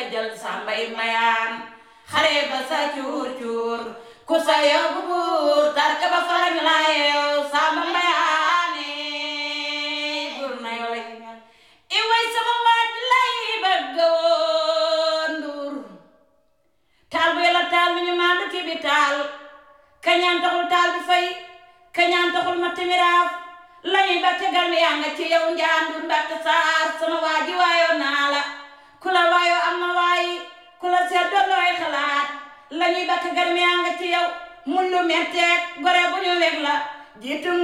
jël sàmbay mayaan xare ba sa cuur cuur ku sa yóbbu buur tarka ba farañ la yeew sàmba mayaane buur na yoo lay i way sama waaj lay bëgg woon nduur taal bu yàlla taal mi ñu maandu ki bi taal kañaan taxul taal bi fay kañaan taxul ma timiraaf lañuy ba tegal mi yaa nga ci yow njaandur mbatt saar sama waaji waayoo naa la ku la waayoo am na waayi ku la seet doon looy xalaat lañuy ba tegal mi yaa nga ci yow mun lu metteeg gore bu ñu weg la jiitu